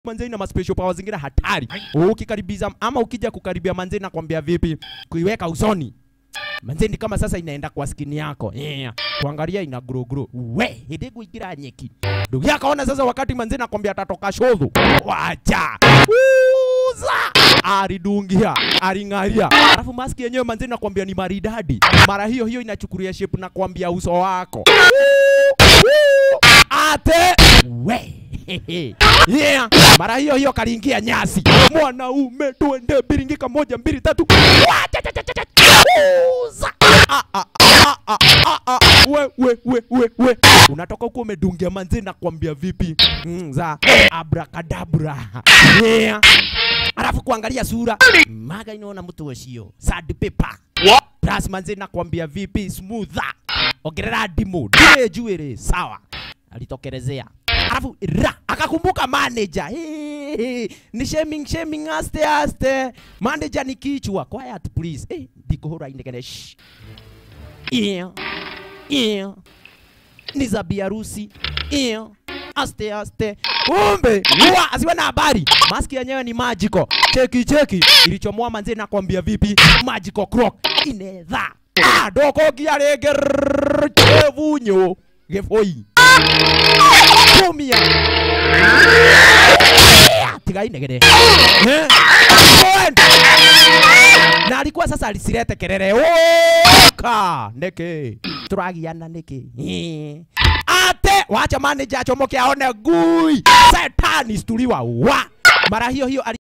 manze ina special power zingine hatari. Ukikaribiza ama ukija kukaribia manze nakwambia vipi, kuiweka usoni manze ni kama sasa inaenda kwa skini yako yeah. Kuangalia ina grow grow, we hidi kuingira nyeki. Ndugu yako ona sasa, wakati manze nakwambia atatoka shodho, wacha uza alidungia aling'aria, alafu maski yenyewe manze nakwambia ni maridadi. Mara hiyo hiyo inachukulia shape na kwambia uso wako ate we yeah. Mara hiyo hiyo kaliingia nyasi, mwanaume tuende biringika moja mbili tatu Wachachachacha. Uza. Ah, ah, ah, ah, ah, ah. We, we, we, we, we. Unatoka huko umedungia manzi na kuambia vipi mm, za abrakadabra yeah. Alafu kuangalia sura maga inaona mtu washio sad paper plus manzi na kuambia vipi smoother ongerera ndimu ndiye juere sawa alitokelezea alafu ra akakumbuka manager hey, hey, ni shaming shaming aste aste manager ni kichwa quiet please hey, ndikuhura inegene shh yeah yeah ni za biharusi yeah aste aste kumbe huwa asiwe na habari maski yenyewe ni magical cheki cheki ilichomoa manzi nakwambia vipi magical croc inetha ah, doko giarege chevunyo gefoi tumia tiga inegere Eh? Kwenda. na alikuwa sasa alisirete kerere oka neke turagiana neke Eh. ate wacha manager achomoke aone gui setani stuliwa wa mara hiyo hiyo ali